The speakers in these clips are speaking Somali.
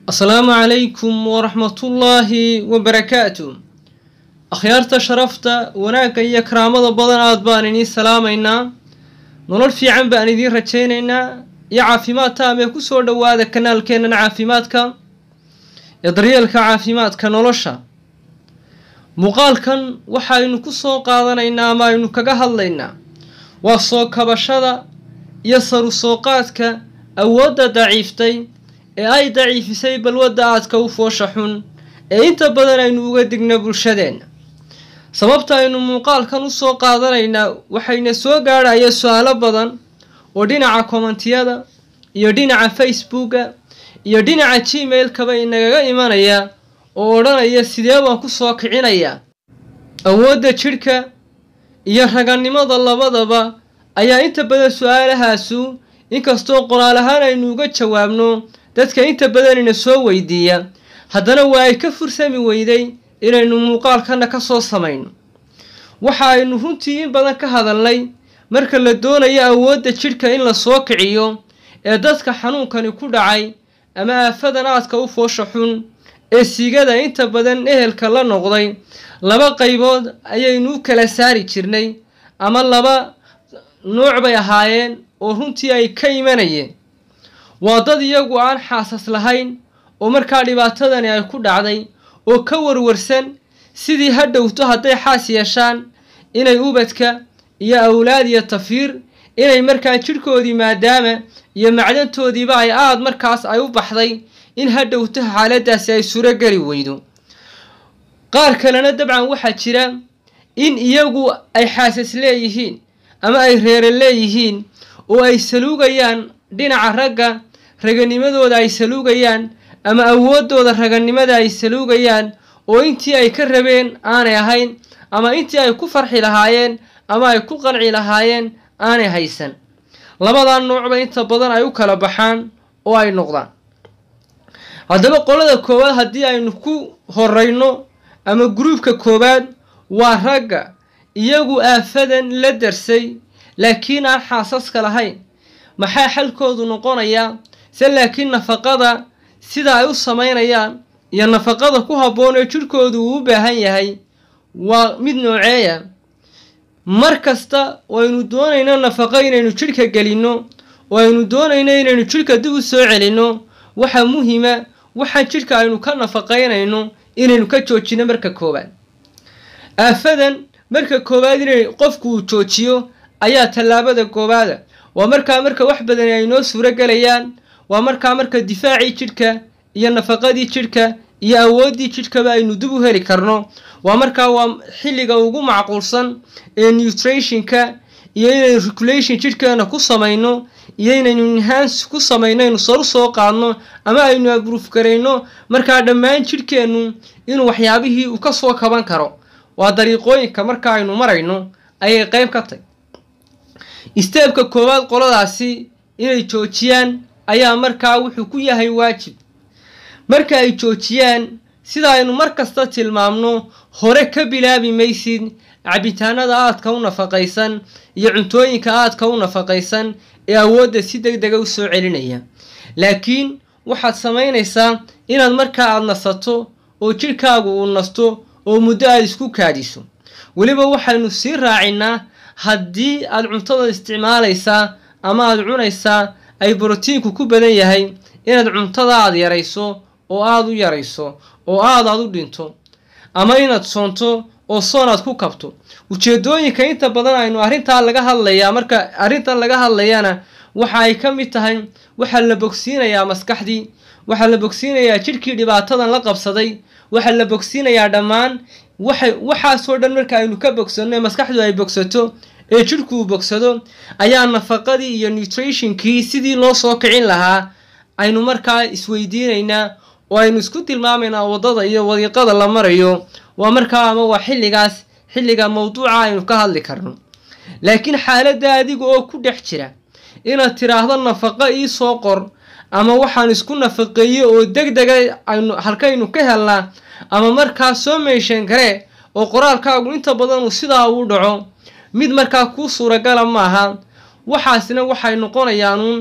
asalaamu calaykum waraxmatullaahi wabarakaatu akhyaarta sharafta wanaagga iyo karaamada badan aad baan idiin salaamaynaa nolol fiican baan idiin rajaynaynaa iyo caafimaad taam ee kusoo dhowaada kanaalkeennan caafimaadka ee daryeelka caafimaadka nolosha muuqaalkan waxaynu ku soo qaadanaynaa ama aynu kaga hadlaynaa waa soo kabashada iyo saru soo qaadka awoodda daciiftay ee ay daciifisay balwadda aadka u foosha xun ee inta badan aynu uga digno bulshadeenna sababta aynu muuqaalkan u soo qaadanaynaa waxayna soo gaadhaya su-aalo badan oo dhinaca kommentiyada iyo dhinaca facebooka iyo dhinaca gmail-kaba inagaga imanaya oo odhanaya sidee baan ku soo kicinayaa awoodda jidhka iyo raganimada labadaba ayaa inta badan su-aalahaasu inkastoo qoraal ahaan aynu uga jawaabno dadka inta badanina soo weydiiya haddana waa ay ka fursami weyday inaynu muuqaalkana ka soo samayno waxa aynu runtii in badan ka hadalnay marka la doonayo awoodda jidhka in la soo kiciyo ee dadka xanuunkani ku dhacay ama aafadan aadka u foosha xun ee sigada inta badan ehelka la noqday laba qaybood ayaynu u kala saari jirnay ama laba nooc bay ahaayeen oo runtii ay ka imanayeen waa dad iyagu aan xaasas lahayn oo markaa dhibaatadani ay ku dhacday oo ka warwarsan sidii ha dhowto hadday xaas yeeshaan inay ubadka iyo awlaad iyo tafiir inay markaa jidhkoodii maadaama iyo macdantoodiiba ay aada markaas ay u baxday in ha dhowto xaaladaasi ay surogeli weydo qaar kalena dabcan waxaa jira in iyagu ay xaasas leeyihiin ama ay reere leeyihiin oo ay saluugayaan dhinaca ragga raganimadooda ay saluugayaan ama awooddooda raganimada ay saluugayaan oo intii ay ka rabeen aanay ahayn ama intii ay ku farxi lahaayeen ama ay ku qanci lahaayeen aanay haysan labadaa noocba inta badan ay u kala baxaan oo ay noqdaan haddaba qolada koowaad haddii aynu ku horeyno ama gruubka koowaad waa ragga iyagu aafadan la darsay laakiin aan xaasaska lahayn maxaa xalkoodu noqonayaa se laakiin nafaqada sida ay u samaynayaan iyo nafaqada ku habboon ee jidhkoodu uu u baahan yahay waa mid nooceeya mar kasta oo aynu doonayno nafaqo inaynu jidhka gelinno oo aynu doonayno inaynu jidhka dib u soo celinno waxaa muhiima waxaan jidhka aynu ka nafaqaynayno inaynu ka joojino marka koowaad aafadan marka koowaad inay qofku uu joojiyo ayaa tallaabada koowaada waa markaa marka wax badani ay noo suuro gelayaan waa markaa marka difaacii jidhka iyo nafaqadii jidhka iyo awooddii jidhkaba aynu dib u heli karno waa markaa waa xilliga ugu macquulsan ee nutrationka iyo inaynu regulation jidhkeena ku samayno iyo inaynu enhance ku samayno aynu saru soo qaadno ama aynu abruuf garayno markaa dhammaan jidhkeennu inuu waxyaabihii uu ka soo kaban karo waa dariiqooyinka marka aynu marayno ayay qayb ka tahy isteebka koowaad qoladaasi inay joojiyaan ayaa markaa wuxuu ku yahay waajib marka ay joojiyaan sida aynu mar kasta tilmaamno hore ka bilaabi maysid cabitaanada aadka u nafaqaysan iyo cuntooyinka aadka u nafaqaysan ee awoodda si deg dega u soo celinaya laakiin waxaad samaynaysaa inaad markaa aada nasato oo jidhkaagu uu nasto oo muddo aada isku kaadiso weliba waxaynu sii raacinaa haddii aad cuntada isticmaalaysaa ama aada cunaysaa ay brotiinku ku badan yahay inaad cuntada aada yarayso oo aada u yarayso oo aada aad u dhinto ama inaad soonto oo soon aad ku kabto ujeedooyinka inta badan aynu arrintaa laga hadlayaa marka arrintan laga hadlayana waxa ay ka mid tahay waxaa la bogsiinayaa maskaxdii waxaa la bogsiinayaa jidhkii dhibaatadan la qabsaday waxaa la bogsiinayaa dhammaan waxay waxaasoo dhan marka aynu ka bogsanno ee maskaxdu ay bogsato ee jidhku uu bogsado ayaa nafaqadii iyo nutrationkii sidii loo soo kicin lahaa aynu markaa isweydiinaynaa oo aynu isku tilmaamaynaa waddada iyo wadiiqada la marayo waa markaa ama waa xilligaas xilliga mawduuca aynu ka hadli karno laakiin xaaladda adiga oo ku dhex jira inaad tiraahdo nafaqo ii soo qor ama waxaan isku nafaqeeye oo deg dega aynu halkaynu ka helnaa ama markaa soo meesheen kare oo qoraalkaagu inta badan uu sidaa uu dhaco mid markaa kuu suuragala maaha waxaasna waxay noqonayaanuun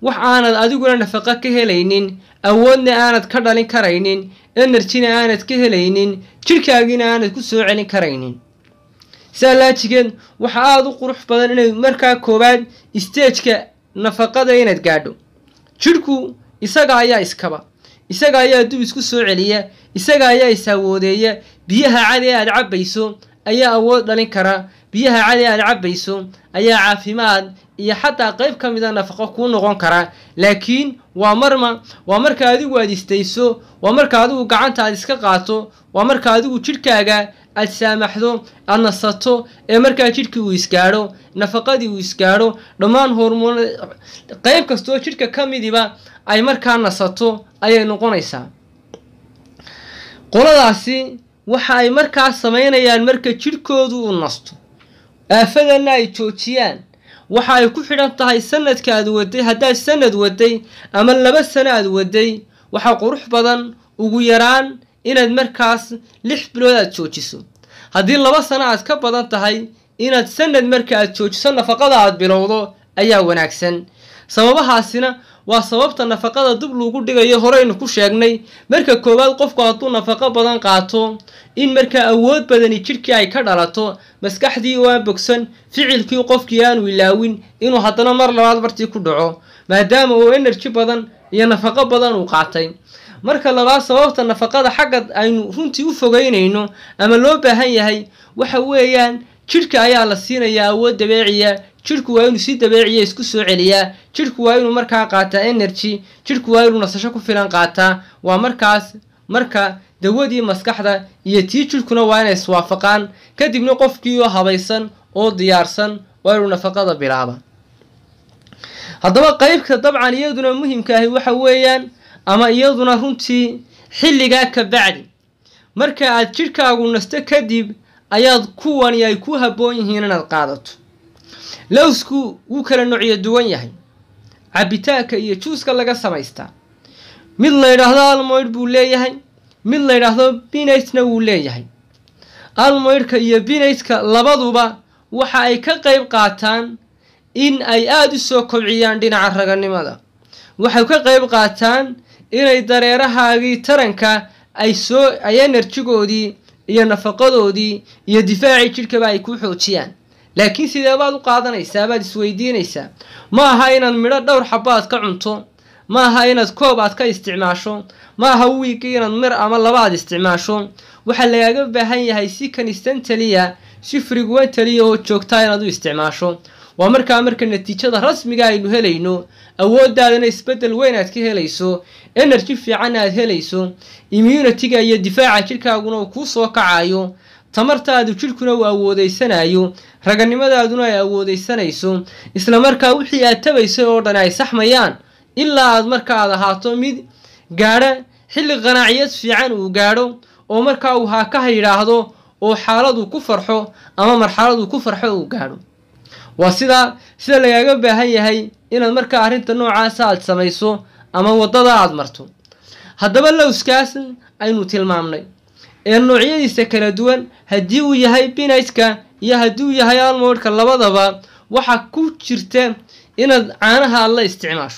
wax aanad adiguna nafaqo ka helaynin awoodna aanad ka dhalin karaynin enerjina aanad ka helaynin jidhkaagiina aanad ku soo celin karaynin saa laajigeed waxa aada u qurux badan inay markaa koowaad isteejka nafaqada inaad gaadho jidhku isaga ayaa iskaba isaga ayaa dub isku soo celiya isaga ayaa is-awoodeeya biyaha cadi aad cabbayso ayaa awood dhalin kara biyaha cadi aad cabbayso ayaa caafimaad iyo xataa qayb ka mida nafaqo kuu noqon kara laakiin waa marma waa marka adigu aad istayso waa marka adigu gacanta aad iska qaato waa marka adigu jidhkaaga aad saamaxdo aad nasato ee markaa jidhkii uu isgaadho nafaqadii uu isgaadho dhammaan hormoon qayb kastoo jidhka ka midiba ay markaa nasato ayay noqonaysaa qoladaasi waxa ay markaa samaynayaan marka jidhkoodu uu nasto aafadanna ay joojiyaan waxa ay ku xidhan tahay sanadka aad waday haddaad sanad waday ama laba sano aad waday waxaa qurux badan ugu yaraan inaad markaas lix bilood aad joojiso haddii laba sano aad ka badan tahay inaad sanad marka aad joojiso nafaqada aad bilowdo ayaa wanaagsan sababahaasina waa sababta nafaqada dib lagu dhigayo horeynu ku sheegnay marka koowaad qofku hadduu nafaqo badan qaato in markaa awood badani jidhkii ay ka dhalato maskaxdii oo aan bogsan ficilkii qofkii aanu ilaawin inuu haddana mar labaad bartii ku dhaco maadaama uu enerji badan iyo nafaqo badan uu qaatay marka labaad sababta nafaqada xagga aynu runtii u fogeynayno ama loo baahan yahay waxa weeyaan jidhka ayaa la siinayaa awood dabeeciya jidhku waa inuu si dabeeciya isku soo celiyaa jidhku waa inuu markaa qaataa energy jidhku waa inuu nasasho ku filan qaataa waa markaas marka dawadii maskaxda iyo tii jidhkuna waa inay iswaafaqaan kadibna qofkii oo habaysan oo diyaarsan waa inuu nafaqada bilaaba haddaba qeybka dabcan iyaduna muhimka ahi waxa weeyaan ama iyaduna runtii xilligaa ka bacdi marka aad jidhkaagu nasto kadib ayaad kuwani ay ku habboon yihiin inaad qaadato lowsku wuu kala noocyo duwan yahay cabitaanka iyo juuska laga samaystaa mid la yidhaahdo almoyd buu leeyahay mid la yidhaahdo binaytna wuu leeyahay almoydka iyo binaytka labaduba waxa ay ka qayb qaataan in ay aada u soo kobciyaan dhinaca raganimada waxay ka qayb qaataan inay dareerahaagii taranka ay soo ay enerjigoodii iyo nafaqadoodii iyo difaacii jidhkaba ay ku xoojiyaan laakiin sidee baad u qaadanaysaa baad isweydiinaysaa ma aha inaad midho dhowr xabo aad ka cunto ma aha inaad koob aad ka isticmaasho ma aha wiigii inaad mir ama laba aad isticmaasho waxaa lagaaga baahan yahay si kanistantaliya si frigwentaliya oo joogtaa inaad u isticmaasho waa markaa marka natiijada rasmiga aynu helayno awooddaadana isbeddel weyn aad ka helayso energy fiican aad helayso immunitiga iyo difaaca jidhkaaguna uu kuu soo kacayo tamartaadu jidhkuna uu awoodeysanayo raganimadaaduna ay awoodeysanayso isla markaa wixii aad tabaysay oo dhan ay saxmayaan ilaa aad marka aad ahaato mid gaadha xilli qanaaciyad fiican uu gaadho oo markaa uu haakaha yidhaahdo oo xaaladu ku farxo ama marxaladu ku farxo uu gaadho waa sidaa sida lagaaga baahan yahay inaad markaa arrinta noocaasa aad samayso ama waddada aad marto haddaba lowskaas aynu tilmaamnay ee noocyadiisa kala duwan haddii uu yahay binaytka iyo haddii uu yahay almoodhka labadaba waxaa ku jirta inaad caanaha aad la isticmaasho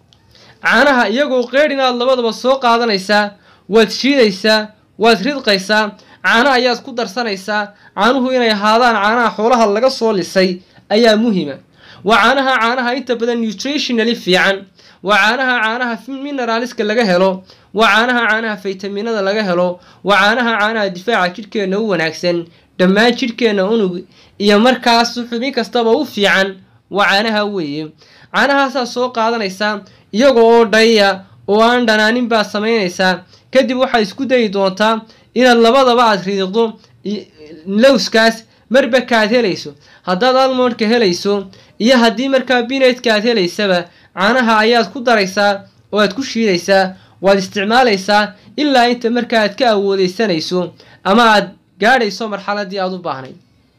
caanaha iyagoo qeydh inaad labadaba soo qaadanaysaa waad shiidaysaa waad ridqaysaa caano ayaad ku darsanaysaa caanuhu inay ahaadaan caanaha xoolaha laga soo lisay ayaa muhima waa caanaha caanaha inta badan nutritionally fiican waa caanaha caanaha mineraliska laga helo waa caanaha caanaha faytaminada laga helo waa caanaha caanaha difaaca jidhkeenna u wanaagsan dhammaan jidhkeenna unug iyo markaas xubin kastaba u fiican waa caanaha weeye caanahaasaad soo qaadanaysaa iyaga oo dhayya oo aan dhanaanin baad samaynaysaa kadib waxaad isku dayi doontaa inaad labadaba aad ridiqdo lowskaas marba kaad helayso haddaad almoodhka helayso iyo haddii markaa binaytka aad helaysaba caanaha ayaad ku daraysaa oo aad ku shiidaysaa waad isticmaalaysaa ilaa inta markaa aad ka awoodeysanayso ama aad gaadhayso marxaladii aad u baahnay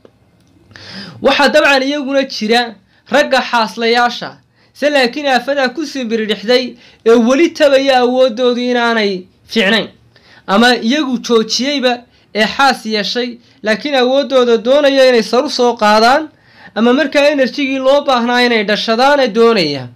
waxaa dabcan iyaguna jira ragga xaaslayaasha se laakiin aafadaa kusii biridhixday ee weli tabaya awoodoodu inaanay fiicnayn ama iyagu joojiyeyba ee xaas yeeshay laakiin awooddooda doonaya inay saru soo qaadaan ama markaa enerjigii loo baahnaa inay dhashadaana doonaya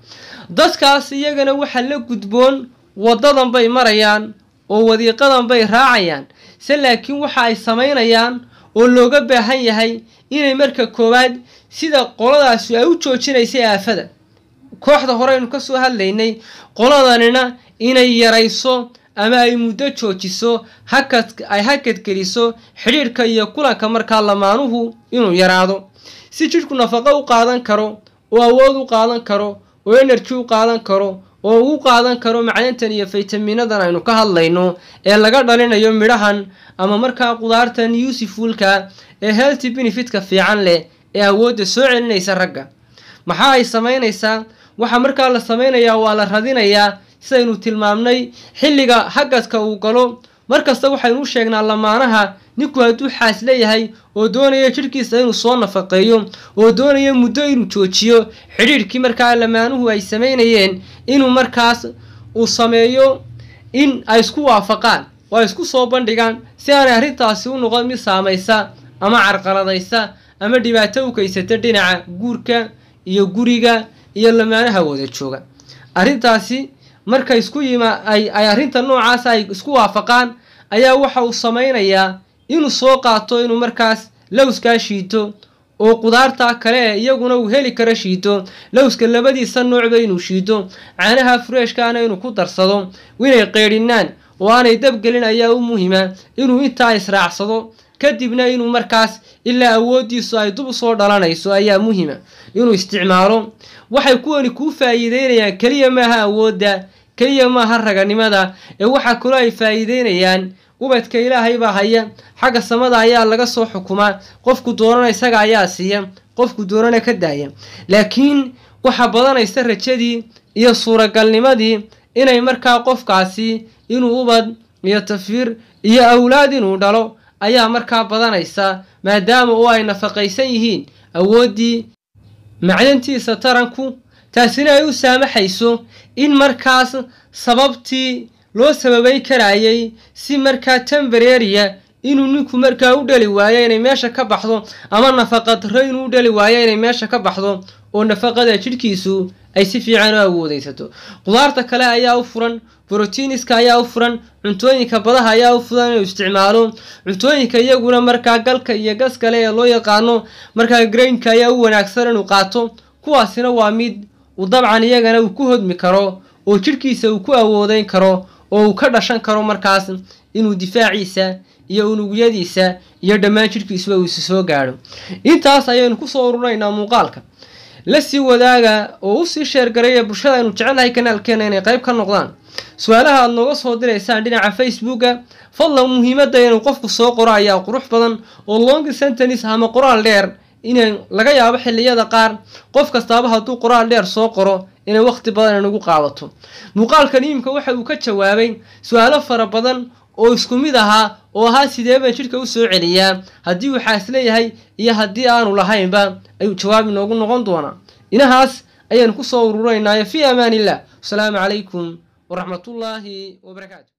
dadkaas iyagana waxaa la gudboon waddadan bay marayaan oo wadiiqadan bay raacayaan se laakiin waxa ay samaynayaan oo looga baahan yahay inay marka koowaad sida qoladaasi ay u joojinaysay aafada kooxda horeynu ka soo hadlaynay qoladanina inay yarayso ama ay muddo joojiso hakad ay hakadgeliso xidhiidhka iyo kulanka markaa lamaanuhu inuu yaraado si jidhku nafaqo u qaadan karo oo awood u qaadan karo oo energy u qaadan karo oo u qaadan karo macdantan iyo faytaminadan aynu ka hadlayno ee laga dhalinayo midhahan ama markaa qudaartan yuusifulka ee healthy benefitka fiican leh ee awoodda soo celinaysa ragga maxaa ay samaynaysaa waxaa markaa la samaynayaa waa la radinayaa sidaynu tilmaamnay xilliga hagadka uu galo markasta waxaynu u sheegnaa lamaanaha ninku hadduu xaas leeyahay oo doonaya jidhkiisa inuu soo nafaqeeyo oo doonaya muddo inuu joojiyo xidhiidhkii markaa lamaanuhu ay samaynayeen inuu markaas uu sameeyo in ay isku waafaqaan oo ay isku soo bandhigaan si aanay arrintaasi u noqon mid saamaysa ama carqaladaysa ama dhibaato u kaysata dhinaca guurka iyo guriga iyo lamaanaha wada jooga arrintaasi marka isku yima ay ay arrinta noocaas ay isku waafaqaan ayaa waxa uu samaynayaa inuu soo qaato inuu markaas lowskaa shiito oo qudaarta kale ee iyaguna uu heli karo shiito lowska labadiisa noocba inuu shiito caanaha fureeshkaana inuu ku darsado inay qeydhinaan oo aanay dabgelin ayaa u muhima inuu intaa israacsado kadibna inuu markaas ilaa awooddiisu ay dub usoo dhalanayso ayaa muhima inuu isticmaalo waxay kuwani kuu faa'iideynayaan keliya maaha awoodda keliya maaha raganimada ee waxaa kaloo ay faa'iideynayaan ubadka ilaahay baa haya xagga samada ayaa laga soo xukumaa qofku doonana isaga ayaa siiya qofku doonana ka daaya laakiin waxaa badanaysa rajadii iyo suuragalnimadii inay markaa qofkaasi inuu ubad iyo tafiir iyo awlaad inuu dhalo ayaa markaa badanaysa maadaama oo ay nafaqaysan yihiin awooddii macdantiisa taranku taasina ay u saamaxayso in markaas sababtii loo sababeyn karayay si markaa tembareeriya inuu ninku markaa u dhali waayo inay meesha ka baxdo ama nafaqa darro inuu u dhali waayo inay meesha ka baxdo oo nafaqada jidhkiisu ay si fiican u awoodeysato qudaarta kale ayaa u furan brotiiniska ayaa u furan cuntooyinka badaha ayaa u furan inuu isticmaalo cuntooyinka iyaguna markaa galka iyo gas kale ee loo yaqaano markaa grainka ayaa u wanaagsan inuu qaato kuwaasina waa mid uu dabcan iyagana uu ku hodmi karo oo jidhkiisa uu ku awoodeyn karo oo uu ka dhashan karo markaas inuu difaaciisa iyo unugyadiisa iyo dhammaan jidhkiisuba uu isi soo gaadho intaas ayaynu kusoo ururaynaa muuqaalka la sii wadaaga oo usii sheergaraya bulshada aynu jecelnahay kanaalkeena inay qayb ka noqdaan su-aalaha aada nooga soo diraysaan dhinaca facebooka fadlan muhiimadda inuu qofku soo qoro ayaa qurux badan oo long sentenis ama qoraal dheer inay laga yaabo xilliyada qaar qof kastaaba hadduu qoraal dheer soo qoro inay waqti badan inagu qaadato muuqaalkan iimka waxa uu ka jawaabay su-aalo fara badan oo isku mid ahaa oo ahaa sidee baan jidhka u soo celiyaa haddii uu xaas leeyahay iyo haddii aanu lahaynba ayuu jawaab inoogu noqon doonaa inahaas ayaynu kusoo ururaynaayo fii amaan illah wasalaamu calaykum waraxmatullaahi wabarakaatu